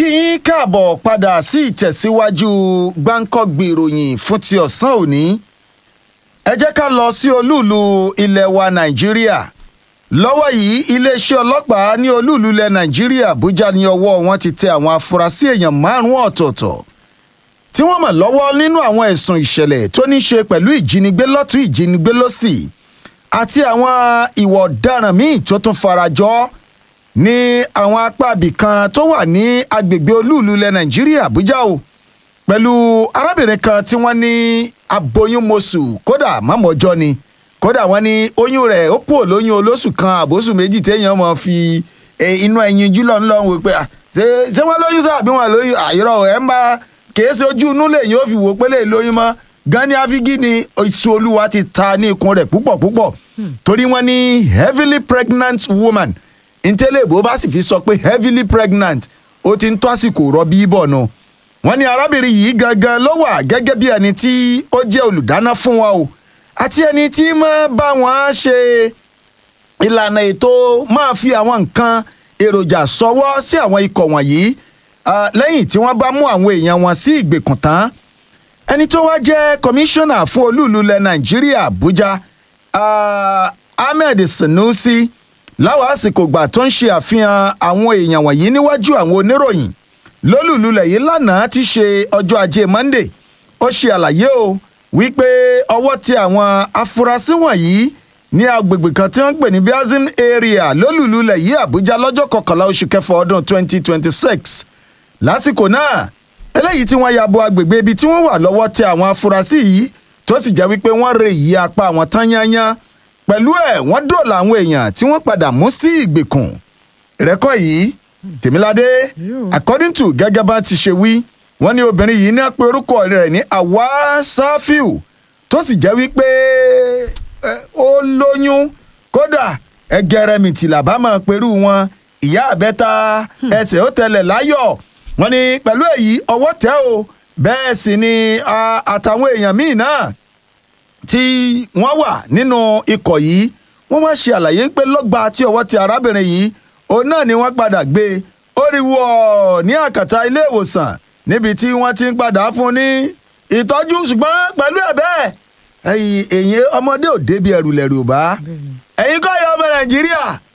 kí yín káàbọ̀ padà sí ìtẹ̀síwájú gbáǹkọ́gbì ìròyìn fún ti ọ̀sán òní ẹ jẹ́ ká lọ sí olúùlú ilẹ̀ wa nàìjíríà lọ́wọ́ yìí iléeṣẹ́ ọlọ́pàá ní olúùlú ilẹ̀ nàìjíríà àbújá ní ọwọ́ wọn ti tẹ àwọn afurasí èèyàn márùn-ún ọ̀tọ̀ọ̀tọ̀ tí wọ́n mọ̀ lọ́wọ́ nínú àwọn ẹ̀sùn ìṣẹ̀lẹ̀ tó ní ṣe pẹ̀lú ìjínigbé lọ́tún ìjínigbé lọ́sì àti àwọn ìwà ọ̀daràn míì tó tún farajọ́ ní àwọn apá ibìkan tó wà ní agbègbè olúùlú ilẹ̀ nàìjíríà àbújá o pẹ̀lú arábìnrin kan tí wọ́n ní aboyún mosù kódà mọ́mọ́jọ́ ni kódà wọ́n ní oyún rẹ̀ ó kúrò lóyún olóṣù kan àbóṣù méjì téèyàn mọ̀ fi inú ẹyin jùlọ ńlọ wò pé ṣé wọ́n lóyún sáà bí wọ́n lóyún àyọ̀rọ̀ ẹ̀ ń bá kèé ṣe ojú inú lèyìn ó fi wò pé lè lóyún mọ́ gani afigi ni oṣù olúwa ti ta ní ikùn rẹ̀ púpọ̀ púpọ̀ torí wọ́n ní heavily pregnant woman ntẹ́lẹ̀ bó bá sì fi sọ pé heavily pregnant ó ti ń tó àsìkò rọbí bọ̀ nù. wọ́n ní arábìnrin yìí gangan ló wà gẹ́gẹ́ bí ẹni tí ó jẹ́ olùdáná fún wọn o àti ẹni tí máa bá wọn ṣe ìlànà ètò máa fi àwọn nǹkan èròjà sọwọ́ sí àwọn ikọ̀ wọ̀nyí lẹ́yìn tí wọ́n bá mú àwọn èèyàn wọn sí ìgbèkùn tán ẹni tó wá jẹ́ kọmíṣánná fún olúùlú ilẹ̀ nàìjíríà àbújá ahmed sanusi láwọn àsìkò gbà tó ń ṣe àfihàn àwọn èèyàn wọ̀nyí níwájú àwọn oníròyìn lólùlulẹ̀ yìí lánàá ti ṣe ọjọ́ ajé monday ó ṣe àlàyé o wípé ọwọ́ ti àwọn afurasí wọ̀nyí ní agbègbè kan tí wọ́n ń pè ní biazin area lólùlulẹ̀ yìí àbújá lọ́jọ́ kọkànlá oṣù kẹfà ọdún 2026 lásìkò náà eléyìí tí wọ́n ya bo agbègbè ibi tí wọ́n wà lọ́wọ́ ti àwọn afurasí yìí tó sì jẹ́ wípé wọ́n re ìyí apá àwọn tán yányán pẹ̀lú ẹ̀ wọ́n dòòlà àwọn èèyàn tí wọ́n padà mú sí ìgbèkùn rẹ́kọ̀ yìí tèmíládé according to gẹ́gẹ́ bá ti ṣe wí wọ́n ní obìnrin yìí ní apẹ orúkọ rẹ̀ ní àwa sáfíù tó sì jẹ́ wípé ó lóyún kódà ẹgẹrẹmìtì làbá máa perú wọn ìyá àbẹ́ta ẹsẹ̀ ó tẹlẹ̀ láyọ̀ wọ́n ní pẹ̀lú èyí ọwọ́ tẹ́ o bẹ́ẹ̀ sì ni àtàwọn èèyàn míì náà tí wọ́n wà nínú ikọ̀ yìí wọ́n wá ṣe àlàyé pé lọ́gba tí ọwọ́ ti arábìnrin yìí òun náà ni wọ́n padà gbé ó rí wọ̀ ní àkàtà ilé ìwòsàn níbi tí wọ́n ti ń padà fún ní ìtọ́jú ṣùgbọ́n pẹ̀lú ẹ̀ bẹ́ẹ̀ èyí ọmọdé ò débi ẹ̀rù lẹ̀rù bá ẹ̀yin kọ́ ya ọmọ nàìjíríà